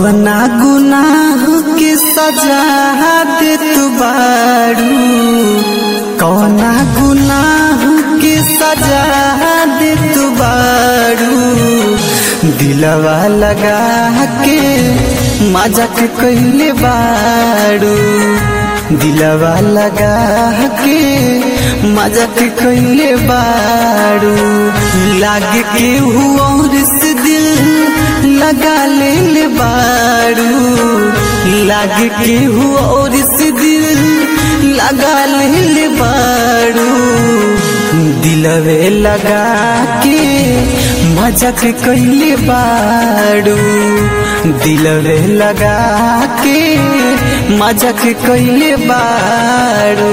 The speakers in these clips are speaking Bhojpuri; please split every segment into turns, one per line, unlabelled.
कवना गुनाह के सजा दे तू बारू कवना गुनाह के सजा दे तू बारू दिलवा लगा के मजाक कइले बारू दिलवा लगा के मजाक कइले बारू लागे के हुआ से दिल लगा ले ले बारू लागे के हुआ से दिल लगा ले ले बारू दिलवे लगा के मजाक कइले बारू दिलवे लगा के मजाक कइले बारू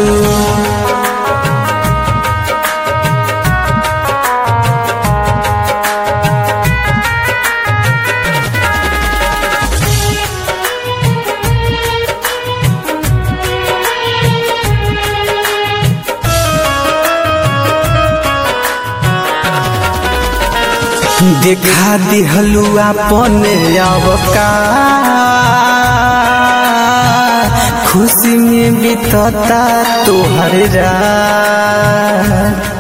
देखा दिहलू अपन अवका खुशी में बीतता तोहर रात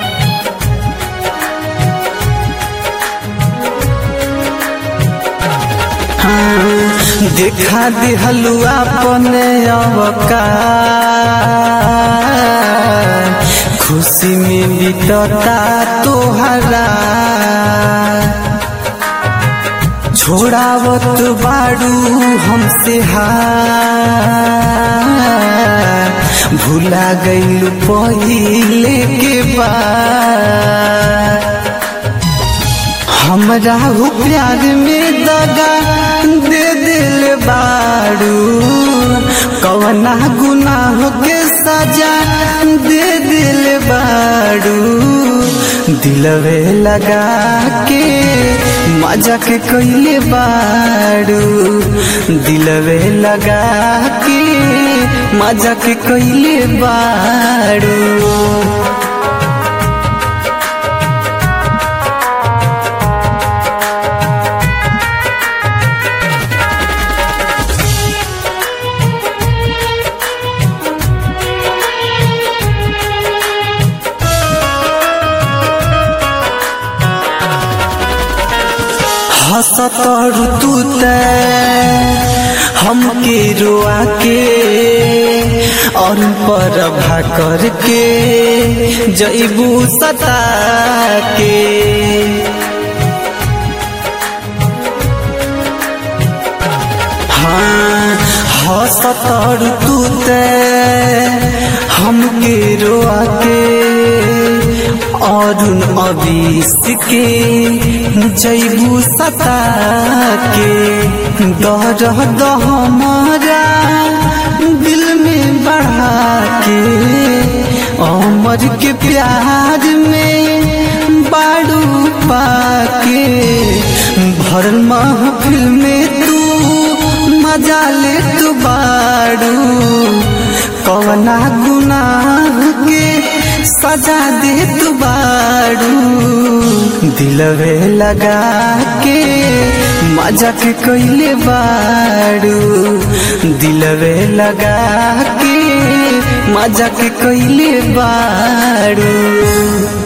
हाँ, देखा दिहलू अपन अवका खुशी में बीतता तोहरा छोड़ावत बाड़ू हमसे हार भूला गईल पहिले के बाद हमरा हो प्यार में दगा दे दिल बाड़ू कवना गुनाह के सजा दे दिल बाड़ू दिलवे लगा के मजाक कइले बाड़ू दिलवे लगा के मजाक कइले बाड़ू हसतर तू हमके रोआ के और पर भा करके जैबू सता के हाँ हसतर तू हमके रोआ के अरुण अबिस के जैबू सता के दर दहमरा दिल में बढ़ा के अमर के प्यार में बाड़ू पाके भरल महफिल में तू मजा ले तू बाड़ू कवना गुनाह के सजा दे तू बाड़ू दिलवे लगा के मजाक कइले बाड़ू दिलवे लगा के मजाक कइले बाड़ू